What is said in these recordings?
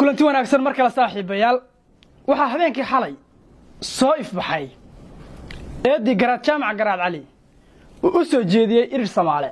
kulanti wanaagsan mar kale saaxiibayaal waxaa habeenkii xalay soo ifbaxay eeddii garaad jaamac garaad cali uu u soo jeediyey irir samaale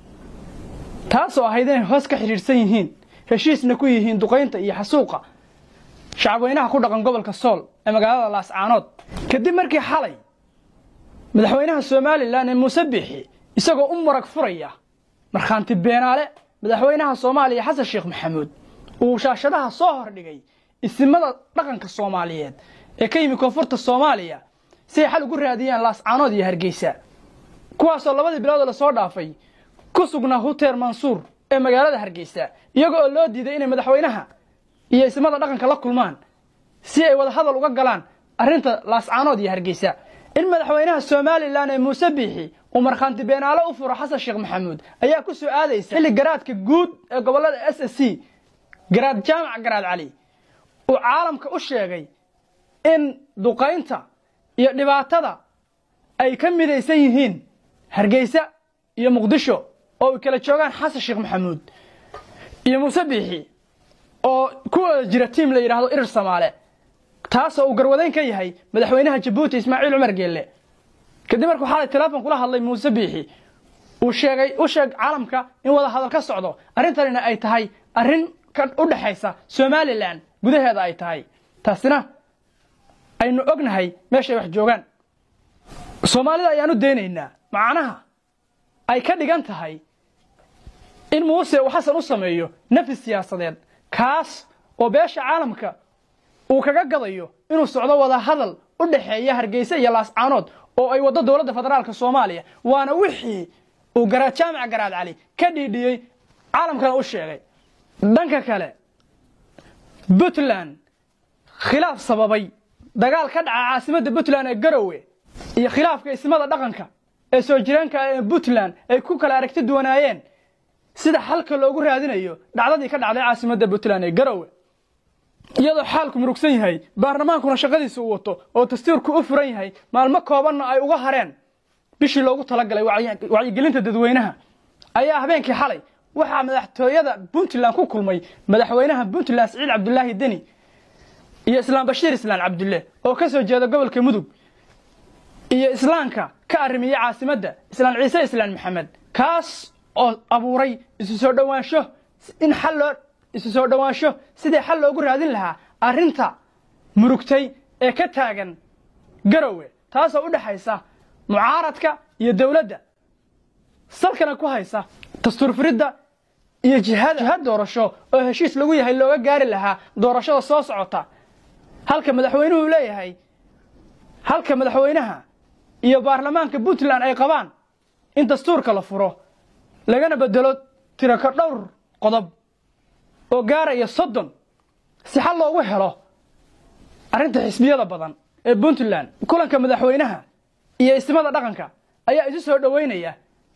taasoo ahayd inay hoos ka xidhiidhsan yihiin heshiisna ku yihiin duqaynta iyo xasuuqa shacabweynaha ku dhaqan gobolka sool ee magaalada laascaanood kadib markii xalay madaxweynaha somalilan ee muuse biixi isagoo u marag furaya markhaanti beenaale madaxweynaha soomaaliya xasan sheekh maxamuud uu shaashadaha soo hordhigay isimada dhaqanka soomaaliyeed ee ka yimi koonfurta soomaaliya si ay xal ugu raadiyaan laascaanood iyo hargeysa kuwaasoo labadii bilood oo lasoo dhaafay ku sugnaa huteer mansuur ee magaalada hargeysa iyago oo loo diiday inay madaxweynaha iyo isimada dhaqanka la kulmaan si ay wada hadal uga galaan arrinta laascaanood iyo hargeysa in madaxweynaha somalilan ee muuse biixi uu markhaanti beenaale u furo xasan sheekh maxamuud ayaa ku soo aadaysa xilli garaadka guud ee gobolada s s c garaad jaamac garaad cali uu caalamka u sheegay in duqaynta iyo dhibaatada ay ka midaysan yihiin hargeysa iyo muqdisho oo ay kala joogaan xasan sheekh maxamuud iyo muuse biixi oo ku wada jira tiim la yidhaahdo irir samaale taasoo uu garwadayn ka yahay madaxweynaha jabuuti ismaaciil cumar geelle kadib markuu xalay teleefon kula hadlay muuse biixi uu sheegay u sheeg caalamka in wada hadal ka socdo arrintanina ay tahay arrin u dhexaysa somalilan gudaheeda ay tahay taasina aynu ognahay meeshay wax joogaan soomaalida ayaan u daynaynaa macnaha ay ka dhigan tahay in muuse uu xasan u sameeyo nafis siyaasadeed kaas oo beesha caalamka uu kaga gadayo inuu socdo wada hadal u dhexeeya hargeysa iyo laascaanood oo ay waddo dowladda federaalka soomaaliya waana wixii uu garaad jaamac garaad cali ka dhiidhiyey caalamkana u sheegay dhanka kale puntland khilaaf sababay dagaal ka dhaca caasimadda puntland ee garowe iyo khilaafka ismada dhaqanka ee soo jireenka ee puntland ay ku kala aragti duwanaayeen sida xalka loogu raadinayo dhacdadii ka dhacday caasimadda puntland ee garowe iyadoo xaalku murugsan yahay baarlamaankuna shaqadiisa uu wato oo dastuurku u furan yahay maalmo koobanna ay uga hareen bishii loogu talagalay wacyigelinta dadweynaha ayaa habeenkii xalay waxaa madaxtooyada puntland ku kulmay madaxweynaha puntland siciid cabdulaahi deni iyo islaam bashiir islaan cabdulle oo ka soo jeeda gobolka mudug iyo islaamka ka arrimiya caasimadda islaan ciise islaan maxamed kaas oo abuuray isu soo dhowaansho in xal loo isu soo dhowaansho sidii xal loogu raadin lahaa arrinta murugtay ee ka taagan garowe taasoo u dhexaysa mucaaradka iyo dowladda salkana ku haysa dastuur furidda iyo jihada jihad doorasho oo heshiis lagu yahay looga gaari lahaa doorashada soo socota halka madaxweynuhu leeyahay halka madaxweynaha iyo baarlamaanka puntland ay qabaan in dastuurka la furo lagana bedelo tiraka dhowr qodob oo gaaraya soddon si xal loogu helo arrinta xisbiyada badan ee puntland kulanka madaxweynaha iyo ismada dhaqanka ayaa isu soo dhoweynaya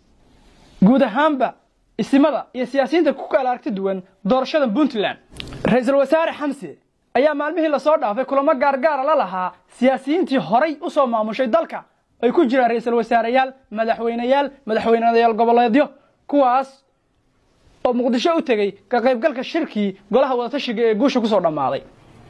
guud ahaanba isimada iyo siyaasiyiinta ku kala aragti duwan doorashada puntland ra-iisul wasaare xamse ayaa maalmihii lasoo dhaafay kulamo gaargaara la lahaa siyaasiyiintii horay u soo maamushay dalka ay ku jiraan ra-iisul wasaareyaal madaxweyneyaal madaxweyneyaal goboleedyo kuwaas oo muqdisho u tegey ka qaybgalka shirkii golaha wadatashiga ee guusha ku soo dhammaaday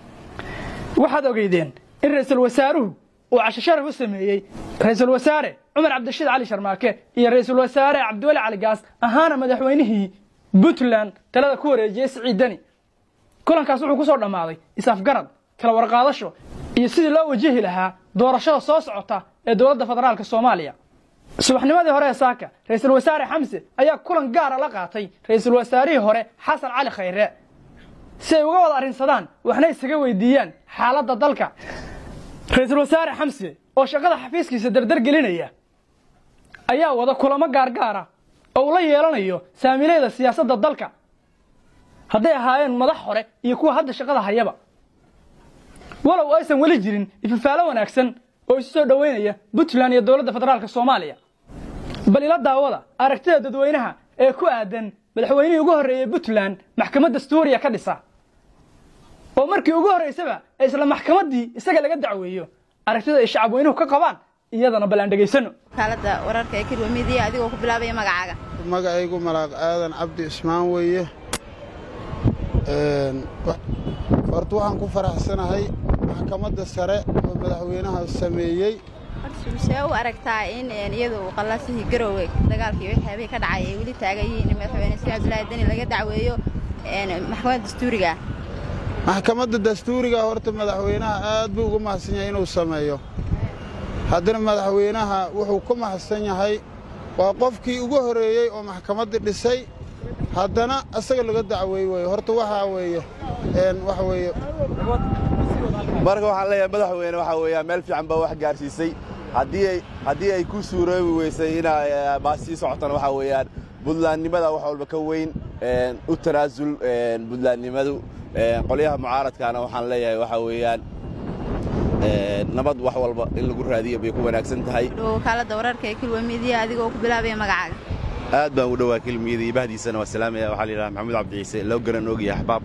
waxaad ogeydeen in ra-iisul wasaaruhu uu casho sharaf u sameeyey ra-iisul wasaare cumar cabdirashiid cali sharmaake iyo ra-iisul wasaare cabdiweli cali gaas ahaana madaxweynihii puntland talada ku wareejiyey siciid deni kulankaas wuxuu ku soo dhammaaday is-afgarad kala warqaadasho iyo sidii loo wajihi lahaa doorashada soo socota ee dowladda federaalka soomaaliya subaxnimadii hore ee saaka ra-iisul wasaare xamse ayaa kulan gaara la qaatay ra-iisul wasaarihii hore xasan cali khayre si ay uga wada arrinsadaan waxna isaga weydiiyaan xaaladda dalka ra-iisul wasaare xamse oo shaqada xafiiskiisa dardar gelinaya ayaa wada kulamo gaargaara oo uu la yeelanayo saamiilayda siyaasadda dalka hadday ahaayeen madax hore iyo kuwa hadda shaqada hayaba walow aysan weli jirin ifafaalo wanaagsan oo isu soo dhoweynaya puntland iyo dowladda federaalka soomaaliya bal ila daawada aragtida dadweynaha ee ku aadan madaxweynihii ugu horreeyey puntland maxkamad dastuuriya ka dhisa oo markii ugu horraysaba ee isla maxkamaddii isaga laga dacweeyo aragtida ay shacabweynuhu ka qabaan iyadana bal aan dhegaysano kaalada wararka ee kirwa midiya adigoo ku bilaabaya magacaaga magacaygu malaaq aadan cabdi ismaan weeye horta waxaan ku faraxsanahay maxkamadda sare oo madaxweynaha sameeyey see u aragtaa in iyadu qallasihii garoowe dagaalkii waxyaabihii ka dhacay ay weli taagan yihiin in madaxweyne sidi cabdulaahi deni laga dacweeyo maxkamadda dastuuriga maxkamadda dastuuriga horta madaxweynaha aad buu ugu mahadsan yahay inuu sameeyo haddana madaxweynaha wuxuu ku mahadsan yahay waa qofkii ugu horreeyey oo maxkamadda dhisay haddana asaga laga dacweey weeye horta waxaa weeye waxa weeye marka waxaan leeyahay madaxweyne waxaa weeyaan meel fiican baa wax gaarsiisay haddii ay haddii ay ku suuroobi weysay inaa baa sii socotana waxaa weeyaan buntlandnimada wax walba ka weyn u tanaasul buntlandnimadu qolyaha mucaaradkaana waxaan leeyahay waxaa weeyaan nabad wax walba in lagu raadiyo bay ku wanaagsan tahay wakaaladda wararka ee kilwa midiya adigoo ku bilaabaya magacaaga aad baan u dhowaa kilmiyada iyo bahdiisana waa salaamaya waxaa la yidhaha maxamuud cabdi ciise loo garan ogyahay axbaab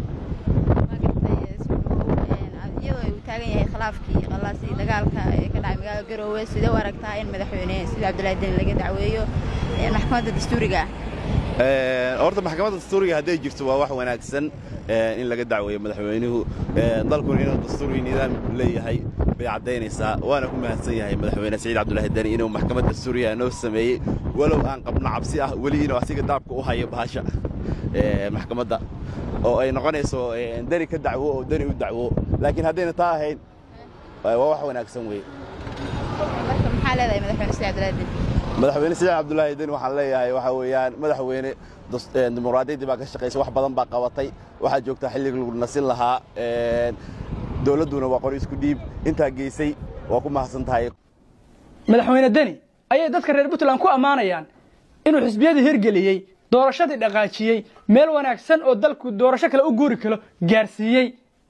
iyadoo uu taagan yahay khilaafkii qallaasii dagaalka ee ka dhacay magaalada garoowe sidee u aragtaa in madaxweyne sidi cabdulaahi deni laga dacweeyo maxkamadda dastuuriga horta maxkamadda dastuuriga hadday jirto waa wax wanaagsan in laga dacweeyo madaxweynuhu dalkuna inuu dastuuri nidaam leeyahay bay caddaynaysaa waana ku mahadsan yahay madaxweyne saciid cabdulaahi deni inuu maxkamad dastuuriga noo sameeyey walow aan qabno cabsi ah weli inuu asiga daabka u hayo bahasha maxkamadda oo ay noqonayso deni ka dacwo oo deni u dacwo laakiin haddayna taa ahayn waa wax wanaagsan weeye maxaa leedahay madaxweyne sidi cabdulaahi deni madaxweyne saciid cabdulaahi deni waxaan leeyahay waxaa weeyaan madaxweyne dimuqraadiyaddii baa ka shaqaysay wax badan baa qabatay waxaa joogtaa xilligii lagu nasin lahaa dowladduna waa qori isku dhiib intaa geysay waa ku mahadsan tahay madaxweyne deni ayay dadka reer puntland ku ammaanayaan inuu xisbiyadii hirgeliyey doorashadii dhaqaajiyey meel wanaagsan oo dalku doorasho kale u guuri karo gaarsiiyey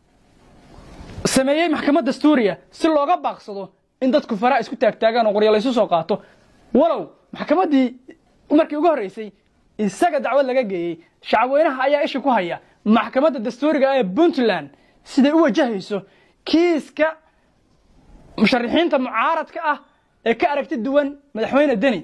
sameeyey maxkamad dastuuriya si looga baaqsado in dadku faraa isku taagtaagaan oo qoryo laysu soo qaato walow maxkamaddii markii ugu horraysay isaga dacwad laga geeyey shacabweynaha ayaa isha ku haya maxkamadda dastuuriga ee puntland siday u wajahayso kiiska musharaxiinta mucaaradka ah ee ka aragti duwan madaxweyne deni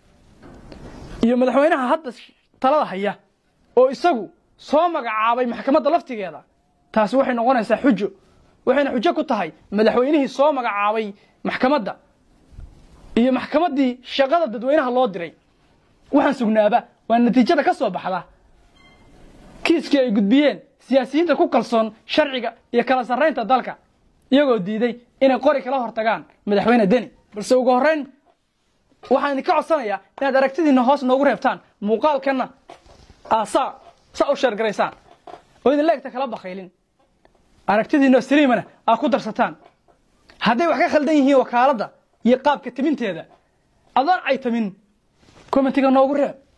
iyo madaxweynaha hadda talada haya oo isagu soo magacaabay maxkamadda laftigeeda taasi waxay noqonaysaa xujo waxayna xujo ku tahay madaxweynihii soo magacaabay maxkamadda iyo maxkamaddii shaqada dadweynaha loo diray waxaan sugnaaba waa natiijada ka soo baxda kiiskii ay gudbiyeen siyaasiyiinta ku kalsoon sharciga iyo kala sarraynta dalka iyagoo diiday inay qori kala hortagaan madaxweyne deni balse ugu horrayn waxaan idinka codsanayaa inaad aragtidiinna hoos noogu reebtaan muuqaalkanna aasaa saa u sheergaraysaan oo idin leegta kala bakaylin aragtidiinna saliimana aad ku darsataan hadday wax ka khaldan yihiin wakaaladda iyo qaabka timinteeda adoon ay tamin komentiga noogu reeb